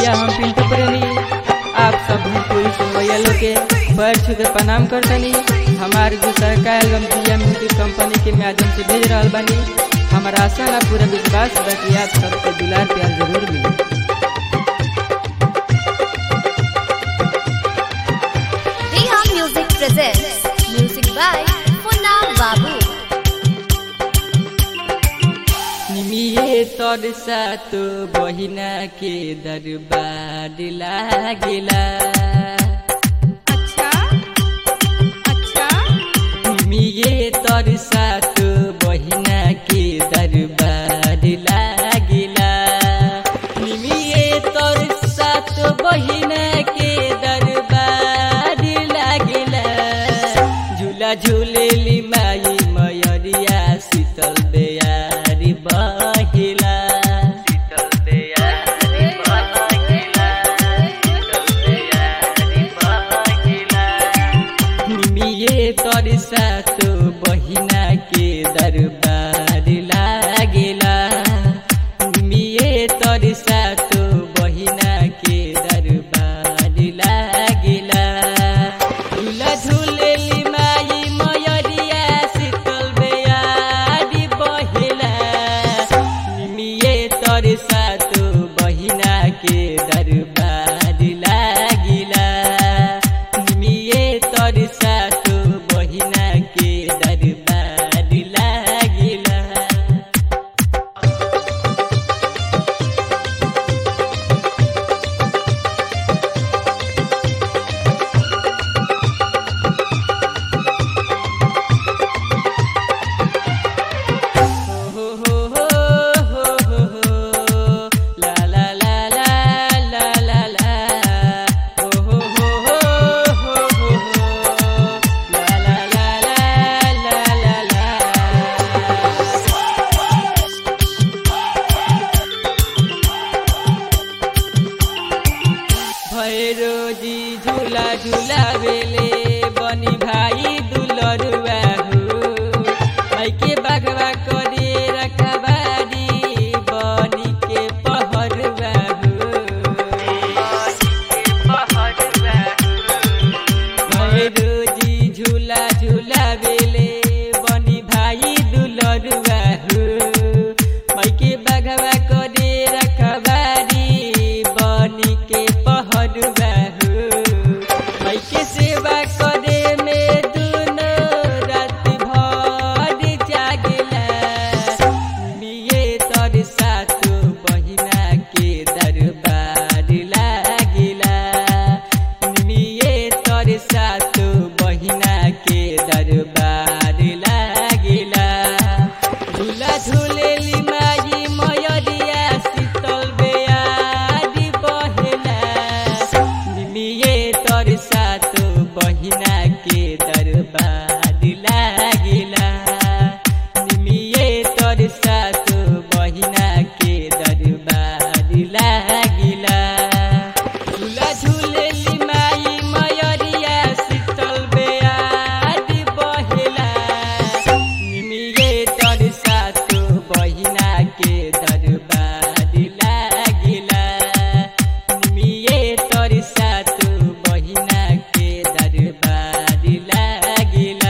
भैया हम पिंटू प्रेमी आप सब भोजपुरी सुनवैया लोग के पैर छू के प्रणाम करतनी हमार जो सरकार एवं दिया म्यूजिक कंपनी के माध्यम से भेज रहा बानी हमारा आशा ना पूरा विश्वास बा कि आप सबके दुलार प्यार जरूर मिली Reha Music presents music by Punna Babu. निमिये तोर साथ बहिना के दरबार लागेला अच्छा अच्छा निमिये तोर साथ बहिना के दरबार लागेला निमिये तोर साथ बहिना के दरबार लागेला झूला झूलेली माई मयरिया शीतल बेयारी बहिला शीतल बेयारी बहिला शीतल बेयारी बहिला निमिये तोर साथ बहिना के दरबार लागेला निमिये तोर साथ बहिना के दरबार लागेला झूला झूलेली माई मयरिया शीतल बेयारी बहेला निमिये तोर साथ बहिना के दरबार लागिला निमिये तोर साथ बहिना के दरबार लागिला हो हो हो हो हो हो ला ला ला ला ला ला ला हो हो हो हो हो हो हो ला ला ला ला ला ला ला भैरोजी झूला झूला बेले बनी भाई दुलरुआ हो माइके बागवा करे रखबारी बनी के पहरुआ हो भैरोजी झूला झूला बेले बनी भाई दुलरुआ हो माइके बागवा करे रखबारी बनी के पहरुआ हो माइके सेवा करे में दुनो रात भर जागेला मिये तोर साथ बहिना के दरबार लागिला मिये तोर साथ बहिना के दरबार लागिला झूला झूलेली माई मयरिया शीतल बेयारी बहेला निमिये तोर साथ बहिना के दरबार लागिला निमिये तोर साथ बहिना के दरबार लागिला झूला झूलेली माई मयरिया शीतल बेयारी बहेला निमिये तोर साथ बहिना के दरबार लागिला निमिये तोर साथ बहिना के दरबार लागिला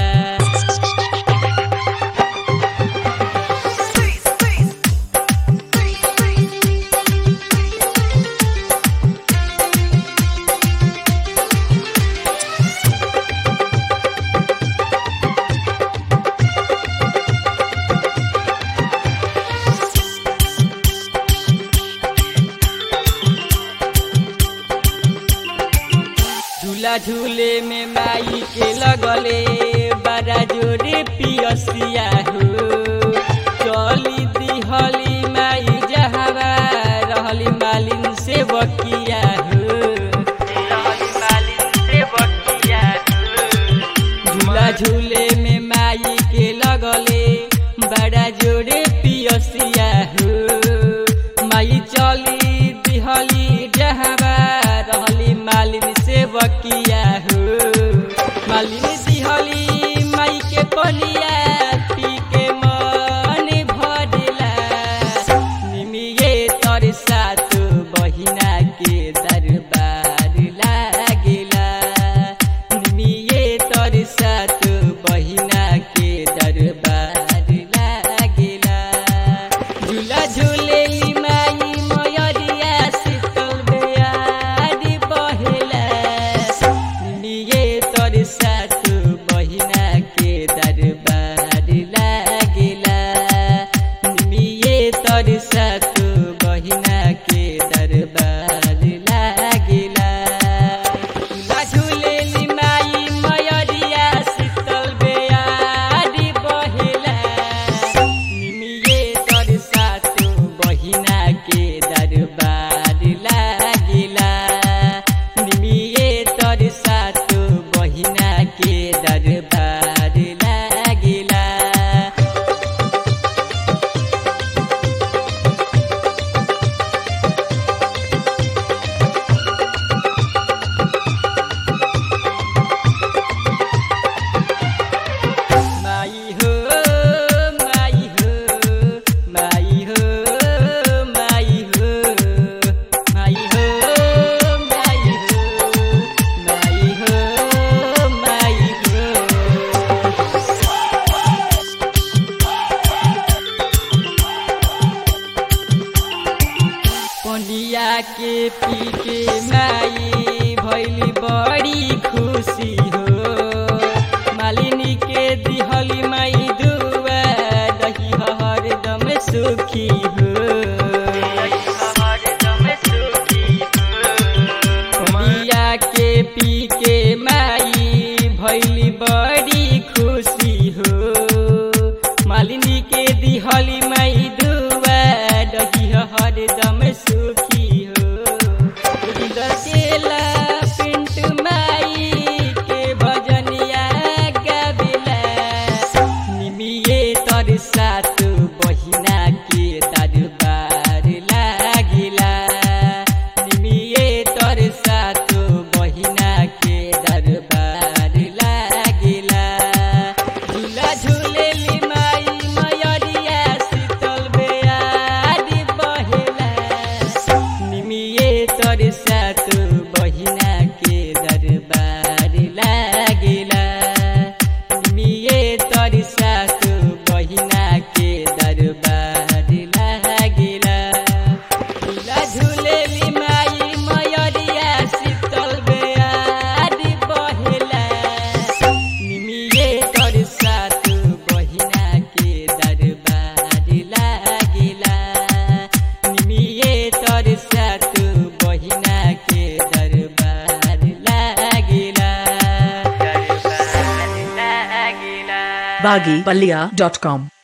झूला झूले में माई के लगले बड़ा जोरे पियसिया हो चली दिहली माई जहरा रहली मालिन से बकिया हो रहली मालिन से बकिया हो झूला झूले में माई के लगले बड़ा जोरे पियसिया हो माई चली दिहली जहरा रहली मालिन से बकिया हो मालिन दिहली माई के पलिया पी के मन भरेला निमिये तोर साथ बहिना तर सातो बहिना के दरबार लागिला झुलेली माई मयरिया शीतल बेयारी बहेला निमिये तर सातो बहिना के दरबार लागिला निमिये तर सातो बहिना के दरबार लागिला माई हो माई हो माई हो माई हो माई हो माई हो माई हो माई हो पनिया के पी के माई भैली बड़ी खुशी हो मालिनी के दिहली माई दुआ दही हरदम सुखी हो पनिया के पी के माई भैली बड़ी खुशी हो मालिनी के दिहली माई दुआ दही हरदम सुखी हो दसेला पिंट माई के भजनिया गावेला निमिये तर सात बहिना के दरबार लागिला निमिये तर सात बहिना के दरबार लागिला झूला झूलेली माई मयरिया शीतल बेयारी बहेला निमिये तर सात बहिना के दरबार लागिला निमिये तर सात बहिना के दरबार लागिला झूला झूलेली माई मयरिया शीतल बेयारी बहेला निमिये तर सात बहिना के दरबार लागिला निमिये तर सात बहिना के दरबार लागिला दरबार लागिला baggypalia.com